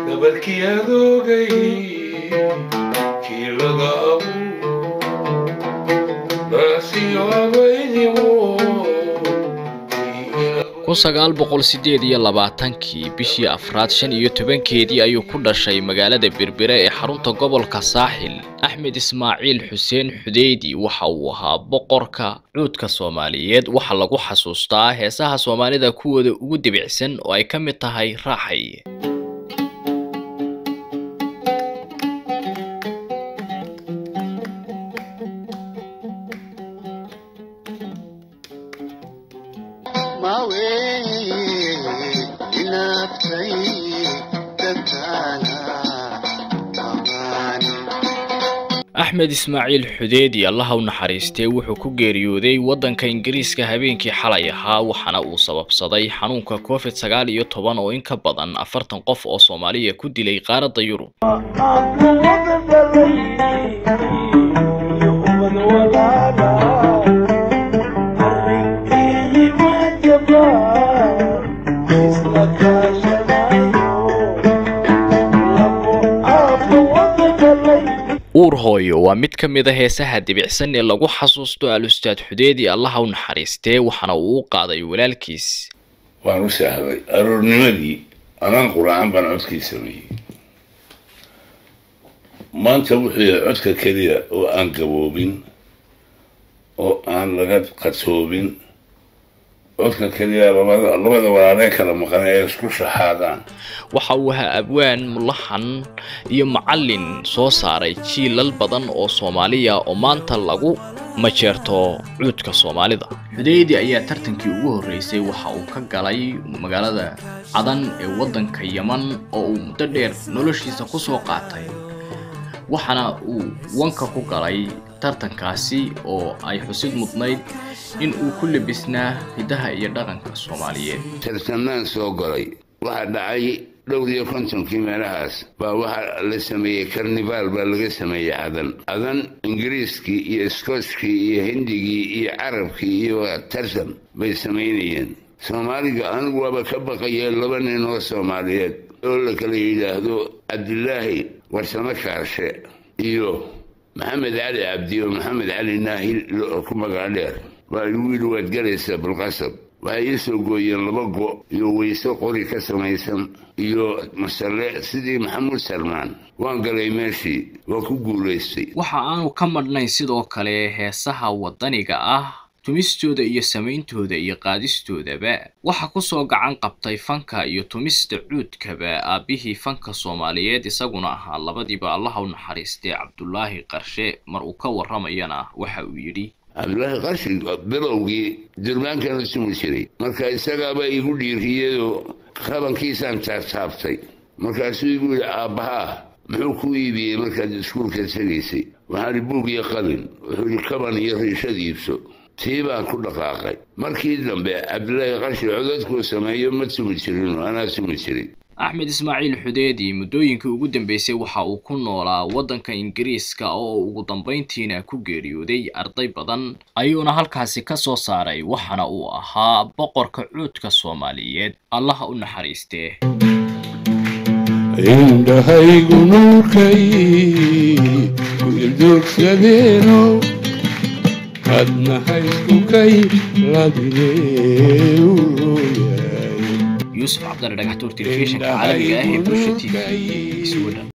gabalkii adoogay kii laga abuur baasiyo abaydimo kun sagaal boqol sideed iyo labaatankii bishii afraad shan iyo tobankeedii ayuu ku dhashay magaalada berbere ee xarunta gobolka saaxil axmed ismaaciil xuseen xudeydi waxa uu ahaa boqorka cuudka soomaaliyeed waxaa lagu xasuustaa heesaha soomaalida kuwooda ugu debicsan oo ay ka mid tahay raaxay axmed ismaaciil xudeedi allaha u naxariistee wuxuu ku geeriyooday waddanka ingiriiska habeenkii xalay ahaa waxaana uu sababsaday xanuunka covid sagaal iyo toban oo in ka badan afartan qof oo soomaaliya ku dilay qaaradda yurub uur hooyo waa mid ka mid a heesaha debicsan ee lagu xasuusto al-ustaad xudeedi allaha u naxariistee waxaana uu u qaaday walaalkiis waan u sahday aroornimadii anaan quraacan baan codkii sameeyey maanta wuxuu yahay codka keliya oo aan gaboobin oo aan laga qatoobin codka keliya labada labada walaalee kala maqan ee isku shaxaadaan waxa uu ahaa abwaan mulaxan iyo macallin soo saaray jiilal badan oo soomaaliya oo maanta lagu majeerto cuudka soomaalida xudeydi ayaa tartankii ugu horreysay waxa uu ka galay magaalada cadan ee waddanka yeman oo uu muddo dheer noloshiisa ku soo qaatay waxaana uu wanka ku galay tartankaasi oo ay xusid mudnayd in uu ku labisnaa hidaha iyo dhaqanka soomaaliyeed tartanaan soo galay waxaa dhacay dhowr iyo kontonkii meelahaas baa waxaa la sameeyey karnivaal baa laga sameeyey cadan cadan ingiriiskii iyo iskooskii iyo hindigii iyo carabkii iyo tartan bay samaynayeen soomaaliga anigu waaba ka baqayeen laba nin oo soomaaliyeed oo la kala yidhaahdo cabdilaahi warsamo kaarshe iyo maxamed cali cabdi oo maxamed cali naahil ku magac dheer waa igu yidhi waad galaysaa bilqasab waxay ii soo gooyeen laba go iyo weyse qori ka samaysan iyo masalle sidii maxamuud salmaan waan galay meeshii waa ku guulaystay waxa aanu ka madhnayn sidoo kale heesaha waddaniga ah tumistooda iyo samayntooda iyo qaadistoodaba waxa kusoo gacan qabtay fanka iyo tumista cuudkaba aabbihii fanka soomaaliyeed isaguna ahaa labadiiba allaha u naxariistay cabdulaahi qarshe mar uu ka warramayana waxa uu yidhi cabdulaahi qarshi bilowgii durbaankan u sumi jiray marka isagaaba igu dhiiriyadoo qabankiisaan taabtaabtay markaasuu igu yidhi aabbahaa muxuu ku iibiyey markaad iskuulka tegaysay waxaani buug iyo qalin wuxuu yidhi kaban iyo riishad iibso tii baan ku dhaqaaqay markii dambe cabdulaahi qarshi codadkuu sameeyo ma tumi jirinoo anaa tumi jiray axmed ismaaciil xudeedi muddooyinkii ugu dambeysay waxa uu ku noolaa waddanka ingiriiska oo ugu dambayntiina ku geeriyooday arday badan ayuuna halkaasi ka soo saaray waxaana uu ahaa boqorka cuudka soomaaliyeed allaha u naxariistee indhahaygu nuurkay ku ildoogsadeeno adnahaysukay ladine yuusuf cabdale dhagaxtuur telefishinka caalamiga ah ee bulsha t v sweden